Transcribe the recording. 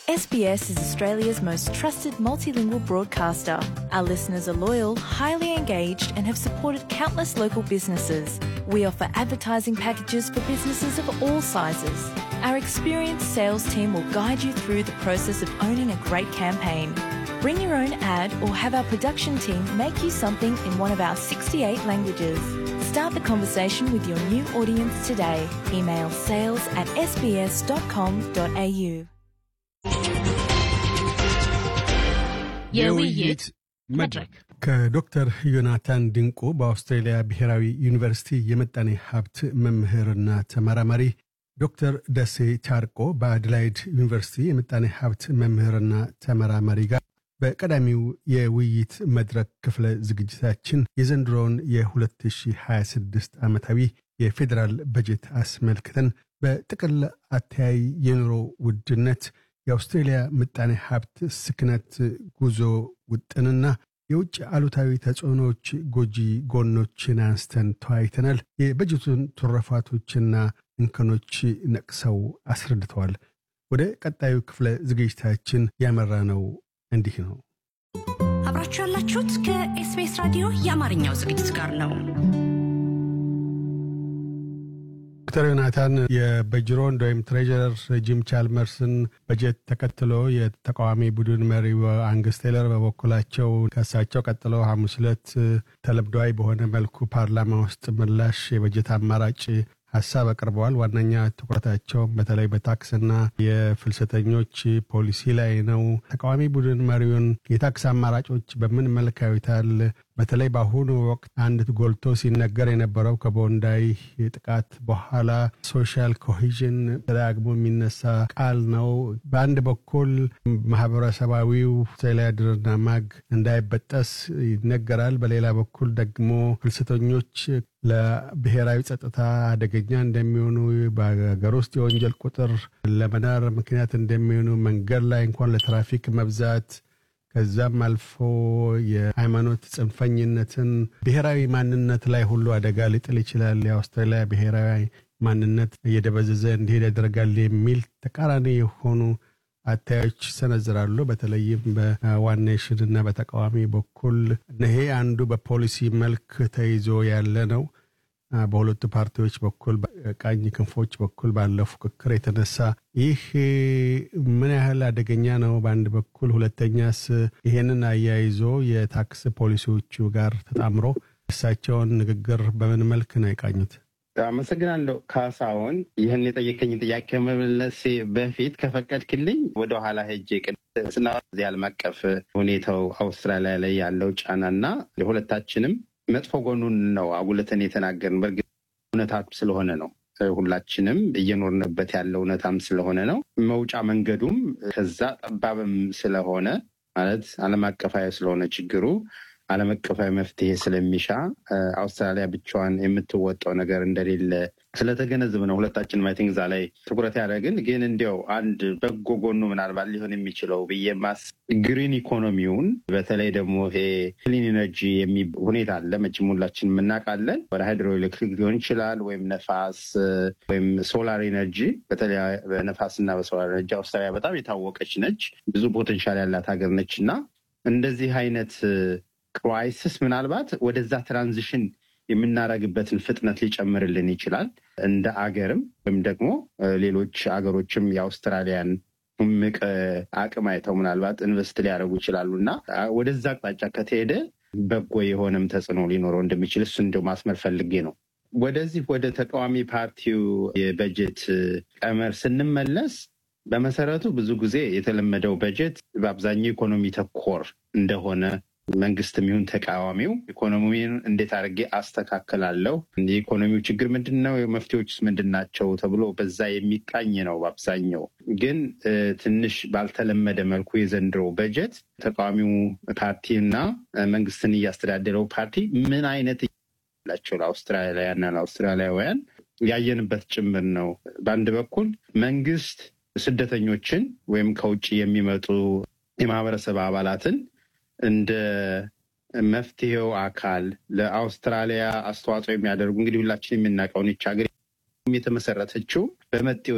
SBS is Australia's most trusted multilingual broadcaster. Our listeners are loyal, highly engaged, and have supported countless local businesses. We offer advertising packages for businesses of all sizes. Our experienced sales team will guide you through the process of owning a great campaign. Bring your own ad or have our production team make you something in one of our 68 languages. Start the conversation with your new audience today. Email sales at sbs.com.au. የውይይት መድረክ ከዶክተር ዮናታን ድንቁ በአውስትሬልያ ብሔራዊ ዩኒቨርሲቲ የመጣኔ ሀብት መምህርና ተመራማሪ፣ ዶክተር ደሴ ቻርቆ በአድላይድ ዩኒቨርሲቲ የመጣኔ ሀብት መምህርና ተመራማሪ ጋር በቀዳሚው የውይይት መድረክ ክፍለ ዝግጅታችን የዘንድሮውን የ2026 ዓመታዊ የፌዴራል በጀት አስመልክተን በጥቅል አተያይ የኑሮ ውድነት የአውስትሬልያ ምጣኔ ሀብት ስክነት ጉዞ ውጥንና የውጭ አሉታዊ ተጽዕኖዎች ጎጂ ጎኖችን አንስተን ተወያይተናል። የበጀቱን ትሩፋቶችና እንከኖች ነቅሰው አስረድተዋል። ወደ ቀጣዩ ክፍለ ዝግጅታችን ያመራ ነው እንዲህ ነው። አብራችሁ ያላችሁት ከኤስቢኤስ ራዲዮ የአማርኛው ዝግጅት ጋር ነው። ዶክተር ዮናታን የበጅሮንድ ወይም ትሬጀረር ጂም ቻልመርስን በጀት ተከትሎ የተቃዋሚ ቡድን መሪው አንግስ ቴለር በበኩላቸው ከእሳቸው ቀጥሎ ሐሙስ ዕለት ተለምዷዊ በሆነ መልኩ ፓርላማ ውስጥ ምላሽ የበጀት አማራጭ ሀሳብ አቅርበዋል። ዋነኛ ትኩረታቸው በተለይ በታክስና የፍልሰተኞች ፖሊሲ ላይ ነው። ተቃዋሚ ቡድን መሪውን የታክስ አማራጮች በምን መልክ ያዩታል? በተለይ በአሁኑ ወቅት አንድ ጎልቶ ሲነገር የነበረው ከቦንዳይ ጥቃት በኋላ ሶሻል ኮሂዥን ተደጋግሞ የሚነሳ ቃል ነው። በአንድ በኩል ማህበረሰባዊው አውስትራሊያ ድርና ማግ እንዳይበጠስ ይነገራል። በሌላ በኩል ደግሞ ፍልሰተኞች ለብሔራዊ ጸጥታ አደገኛ እንደሚሆኑ፣ በሀገር ውስጥ የወንጀል ቁጥር ለመናር ምክንያት እንደሚሆኑ፣ መንገድ ላይ እንኳን ለትራፊክ መብዛት ከዛም አልፎ የሃይማኖት ጽንፈኝነትን ብሔራዊ ማንነት ላይ ሁሉ አደጋ ሊጥል ይችላል፣ የአውስትራሊያ ብሔራዊ ማንነት እየደበዘዘ እንዲሄድ ያደርጋል የሚል ተቃራኒ የሆኑ አታዮች ይሰነዝራሉ። በተለይም በዋን ኔሽን እና በተቃዋሚ በኩል ይሄ አንዱ በፖሊሲ መልክ ተይዞ ያለ ነው። በሁለቱ ፓርቲዎች በኩል ቀኝ ክንፎች በኩል ባለው ፉክክር የተነሳ ይህ ምን ያህል አደገኛ ነው? በአንድ በኩል ሁለተኛስ ይሄንን አያይዞ የታክስ ፖሊሲዎቹ ጋር ተጣምሮ እሳቸውን ንግግር በምን መልክ ነው የቃኙት? አመሰግናለሁ ካሳሁን። ይህን የጠየቀኝ ጥያቄ ከመመለሴ በፊት ከፈቀድክልኝ ወደኋላ ሄጄ ስና ዓለም አቀፍ ሁኔታው አውስትራሊያ ላይ ያለው ጫና እና ለሁለታችንም መጥፎ ጎኑን ነው አጉልተን የተናገርን። በእርግጥ እውነታ ስለሆነ ነው ሁላችንም እየኖርንበት ያለው እውነታም ስለሆነ ነው። መውጫ መንገዱም ከዛ ጠባብም ስለሆነ ማለት ዓለም አቀፋዊ ስለሆነ ችግሩ ዓለም አቀፋዊ መፍትሄ ስለሚሻ አውስትራሊያ ብቻዋን የምትወጣው ነገር እንደሌለ ስለተገነዘብ ነው ሁለታችን ማይ ቲንክ እዛ ላይ ትኩረት ያደረግን። ግን እንዲያው አንድ በጎ ጎኑ ምናልባት ሊሆን የሚችለው ብዬ ማስ ግሪን ኢኮኖሚውን በተለይ ደግሞ ይሄ ክሊን ኤነርጂ የሚ ሁኔታ አለ መቼም ሁላችን የምናውቃለን። ወደ ሃይድሮ ኤሌክትሪክ ሊሆን ይችላል ወይም ነፋስ ወይም ሶላር ኤነርጂ። በተለይ በነፋስና በሶላር ኤነርጂ አውስትራሊያ በጣም የታወቀች ነች፣ ብዙ ፖቴንሻል ያላት ሀገር ነች እና እንደዚህ አይነት ክራይሲስ ምናልባት ወደዛ ትራንዚሽን የምናደርግበትን ፍጥነት ሊጨምርልን ይችላል። እንደ አገርም ወይም ደግሞ ሌሎች አገሮችም የአውስትራሊያን እምቅ አቅም አይተው ምናልባት ኢንቨስት ሊያደርጉ ይችላሉ እና ወደዛ አቅጣጫ ከተሄደ በጎ የሆነም ተጽዕኖ ሊኖረው እንደሚችል እሱ እንደው ማስመር ፈልጌ ነው። ወደዚህ ወደ ተቃዋሚ ፓርቲው የበጀት ቀመር ስንመለስ በመሰረቱ ብዙ ጊዜ የተለመደው በጀት በአብዛኛው ኢኮኖሚ ተኮር እንደሆነ መንግስትም ይሁን ተቃዋሚው ኢኮኖሚውን እንዴት አድርጌ አስተካከላለሁ፣ የኢኮኖሚው ችግር ምንድን ነው፣ መፍትሄዎችስ ምንድን ናቸው ተብሎ በዛ የሚቃኝ ነው። በአብዛኛው ግን ትንሽ ባልተለመደ መልኩ የዘንድሮ በጀት ተቃዋሚው ፓርቲና መንግስትን እያስተዳደረው ፓርቲ ምን አይነት ላቸው ለአውስትራሊያና ለአውስትራሊያውያን ያየንበት ጭምር ነው። በአንድ በኩል መንግስት ስደተኞችን ወይም ከውጭ የሚመጡ የማህበረሰብ አባላትን እንደ መፍትሄው አካል ለአውስትራሊያ አስተዋጽኦ የሚያደርጉ እንግዲህ ሁላችን የምናውቀውን ይች ሀገር የተመሰረተችው በመጤው